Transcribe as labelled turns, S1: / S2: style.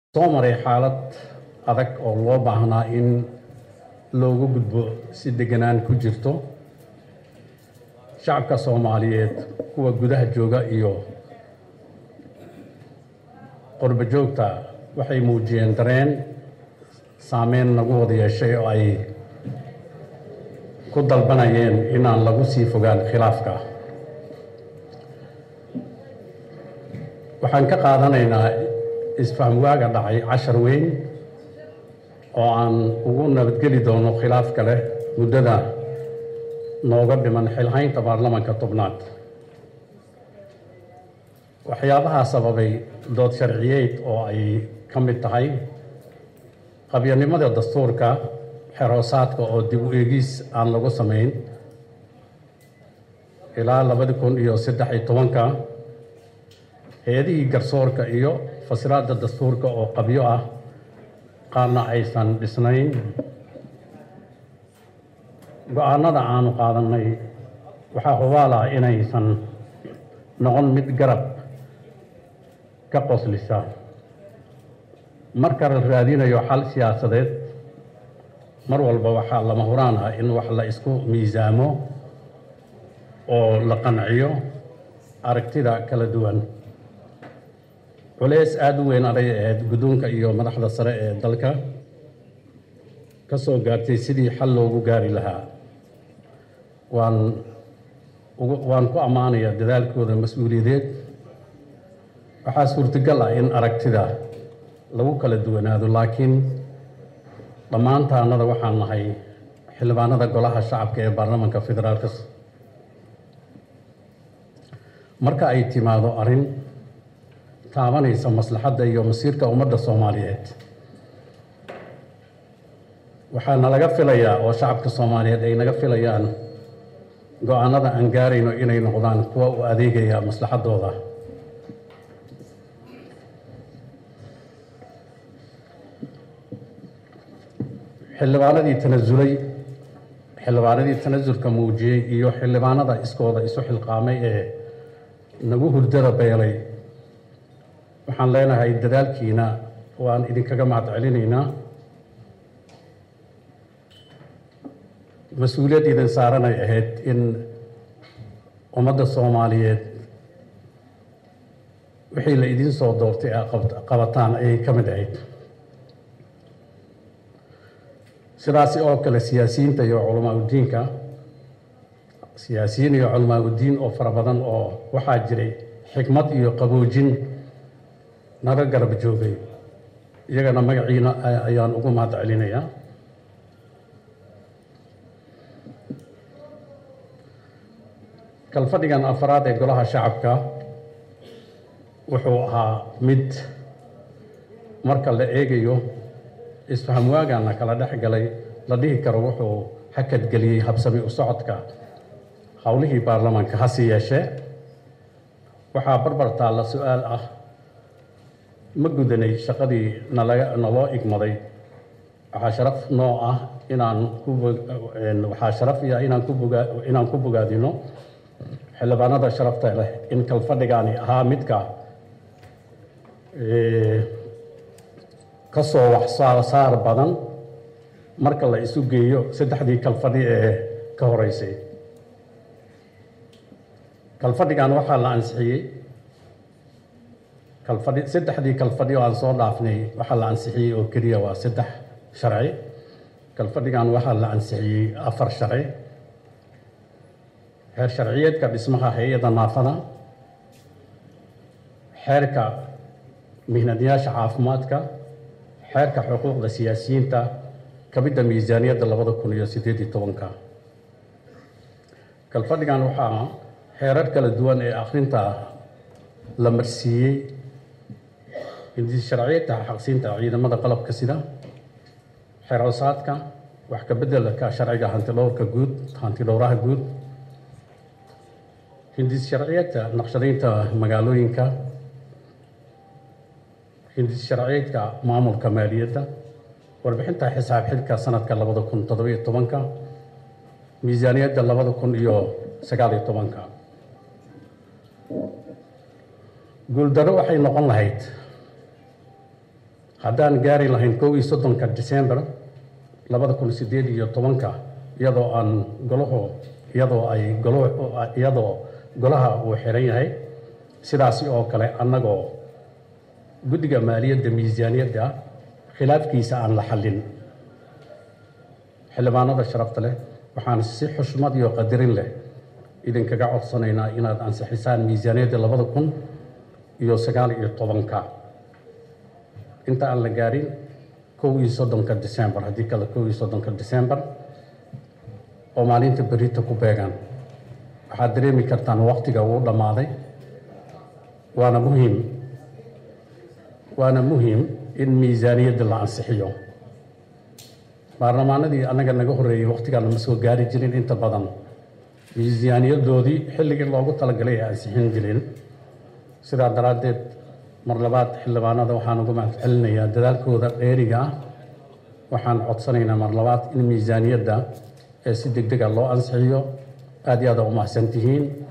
S1: soo maray xaalad adag oo loo baahnaa in loogu gudbo si deganaan ku jirto shacabka soomaaliyeed kuwa gudaha jooga iyo qurbo joogta waxay muujiyeen dareen saameyn nagu wada yeeshay oo ay ku dalbanayeen inaan lagu sii fogaan khilaafka waxaan ka qaadanaynaa isfaham waaga dhacay cashar weyn oo aan ugu nabadgeli doono khilaaf kale muddada nooga dhiman xilhaynta baarlamanka tobnaad waxyaabahaa sababay dood sharciyeed oo ay ka mid tahay qabyanimada dastuurka xeroosaadka oo dib u eegis aan lagu samayn ilaa labadi kun iyo saddex iyo tobanka hay-adihii garsoorka iyo fasiraadda dastuurka oo qabyo ah qaarna aysan dhisnayn go-aanada aanu qaadanay waxaa hubaala inaysan noqon mid garab ka qoslisa marka la raadinayo xal siyaasadeed mar walba waxaa lama huraan ah in wax la isku miisaamo oo la qanciyo aragtida kala duwan culeys aada u weyn aday ahayd guddoonka iyo madaxda sare ee dalka ka soo gaartay sidii xal loogu gaari lahaa waan waan ku ammaanayaa dadaalkooda mas-uuliyadeed waxaa suurtagal ah in aragtida lagu kala duwanaado laakiin dhammaantaanada waxaan nahay xildhibaanada golaha shacabka ee baarlamanka federaalka marka ay timaado arrin taabanaysa maslaxadda iyo masiirka ummadda soomaaliyeed waxaa nalaga filayaa oo shacabka soomaaliyeed ay naga filayaan go-aanada aan gaarayno inay noqdaan kuwa u adeegaya maslaxaddooda xildhibaanadii tanasulay xildhibaanadii tanasulka muujiyey iyo xildhibaanada iskooda isu xilqaamay ee nagu hurdada beelay waxaan leenahay dadaalkiina waan idinkaga mahad celinaynaa mas-uuliyad idin saaranay ahayd in ummadda soomaaliyeed wixii la idin soo doortay a qabataan ayay ka mid ahayd sidaasi oo kale siyaasiyiinta iyo culamaa udiinka siyaasiyiin iyo culamaa udiin oo fara badan oo waxaa jiray xikmad iyo qaboojin naga garab joogay iyagana magaciina ayaan ugu mahad celinayaa kalfadhigan afaraad ee golaha shacabka wuxuu ahaa mid marka la eegayo isfaham waagana kala dhex galay la dhihi karo wuxuu hakadgeliyey habsami u socodka howlihii baarlamaanka hase yeeshee waxaa barbar taalla su-aal ah ma gudanay shaqadii nalaga naloo igmaday waxaa sharaf noo ah inaan ku waxaa sharaf iya inaan ku bogaa inaan ku bogaadino xildhibaanada sharafta leh in kalfadhigaani ahaa midka ka soo wax saar badan marka la isu geeyo saddexdii kalfadhi ee ka horeysay kalfadhigan waxaa la ansixiyey kalfadhi saddexdii kalfadhi oo aan soo dhaafnay waxaa la ansixiyey oo keliya waa saddex sharci kalfadhigan waxaa la ansixiyey afar sharci xeer sharciyeedka dhismaha hay-adda naafada xeerka mihnadyaasha caafimaadka xeerka xuquuqda siyaasiyiinta kamidda miisaaniyadda labada kun iyo siddeed iyo tobanka kalfadhigan waxaa xeerar kala duwan ee akhrinta la marsiiyey hindis sharciyeedka xaqsiinta ciidamada qalabka sida xeeroosaadka wax ka beddelka sharciga hantidhowrka guud hantidhowraha guud hindis sharciyeedka naqshadaynta magaalooyinka hindis sharciyeedka maamulka maaliyadda warbixinta xisaab xidhka sanadka labada kun toddobiyo tobanka miisaaniyadda labada kun iyo sagaaliyo tobanka guuldarro waxay noqon lahayd haddaan gaari lahayn kow iyo soddonka december labada kun sideed iyo tobanka iyadoo aan golaho iyadoo ay golo iyadoo golaha uu xiran yahay sidaasi oo kale annagoo guddiga maaliyadda miisaaniyadda khilaafkiisa aan la xallin xildhibaanada sharafta leh waxaan si xushmad iyo qadarin leh idinkaga codsanaynaa inaad ansixisaan miisaaniyadda labada kun iyo sagaal iyo tobanka inta aan la gaarin kow iyo soddonka december haddii kale kow iyo soddonka december oo maalinta berita ku beegaan waxaad dareemi kartaan waqtiga uu dhammaaday waana muhiim waana muhiim in miisaaniyadda la ansixiyo baarlamaanadii annaga naga horreeyey waqtigaana ma soo gaari jirin inta badan miisaaniyadoodii xilligii loogu talagalay ay ansixin jirin sidaa daraaddeed mar labaad xildhibaanada waxaan uga mahad celinayaa dadaalkooda dheeriga ah waxaan codsanaynaa mar labaad in miisaaniyadda ee si deg dega loo ansixiyo aad iyo aada u mahadsan tihiin